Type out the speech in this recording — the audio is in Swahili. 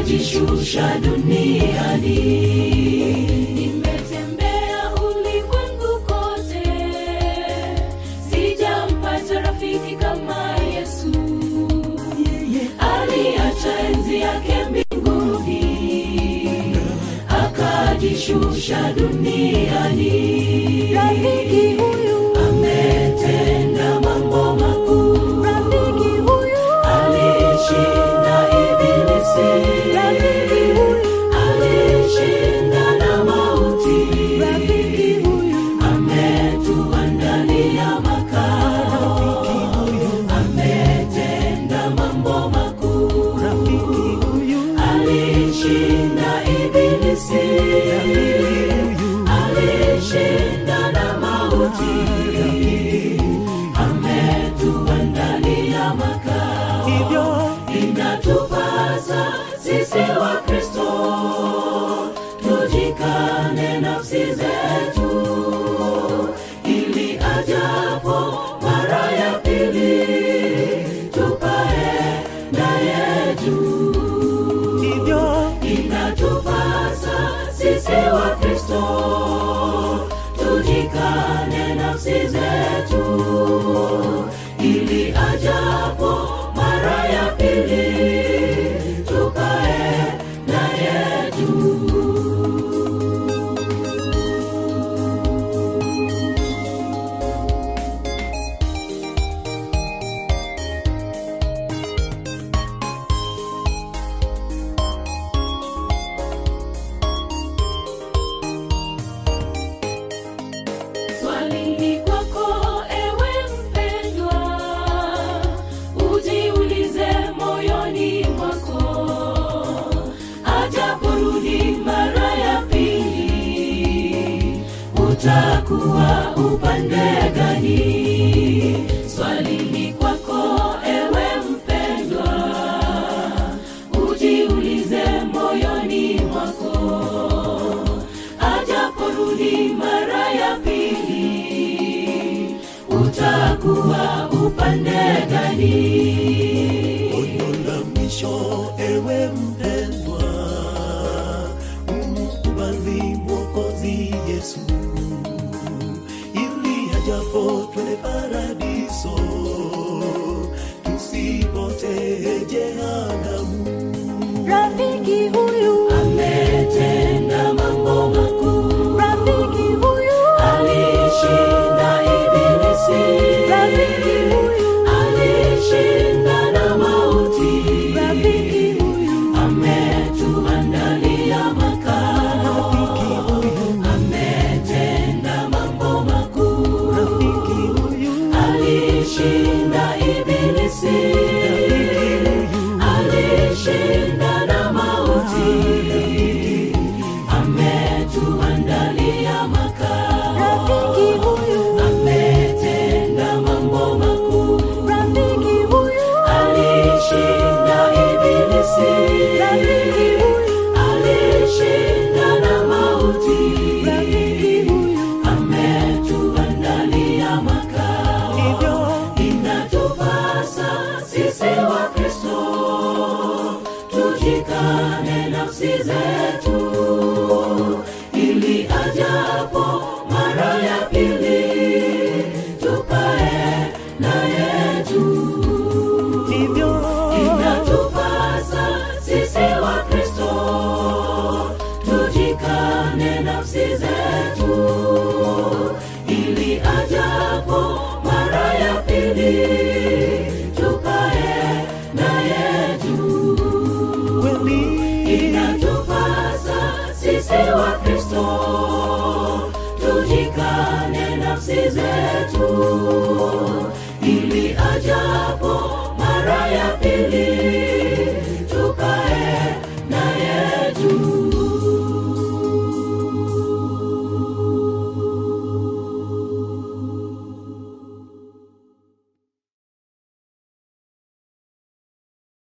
akajishusha duniani nimetembea ulimwengu kote sijampata rafiki kama yesu aliacha enzi yake mbinguni akajishusha duniani Rafiki huyu, ametenda mambo makuu rafiki huyu, alishinda ibilisi rafiki huyu, alishinda na mauti rafiki huyu, ametuandalia makao ametenda mambo makuu alishinda ibilisi alishinda na mauti ametuandalia makao hivyo inatupasa sisi wa kristo tujikane nafsi zetu ili ajapo mara ya pili tupae naye juu hivyo inatupasa sisi wa kristo tujikane nafsi zetu ili ajapo mara ya pili tukae naye juu Swali ni kwako ewe mpendwa, ujiulize moyoni mwako, ajaporudi mara ya pili, utakuwa upande gani? Swali ni kwako ewe mpendwa, ujiulize moyoni mwako ajaporudi mara ya pili utakuwa upande gani onyo la mwisho ewe mpendwa umkubali mwokozi yesu ili ajapo twende paradiso tusipotee jehanamu rafiki huyu, ametenda mambo makuu rafiki huyu, alishinda ibilisi rafiki huyu, alishinda na mauti rafiki huyu, ametuandalia makao ametenda mambo makuu alishinda ibilisi alishinda na mauti ametuandalia makao rafiki huyu, ametenda mambo makuu rafiki huyu, alishinda ibilisi rafiki huyu, alishinda na mauti rafiki huyu, ametuandalia makao hivyo inatupasa sisi wa kristo tujikane nafsi zetu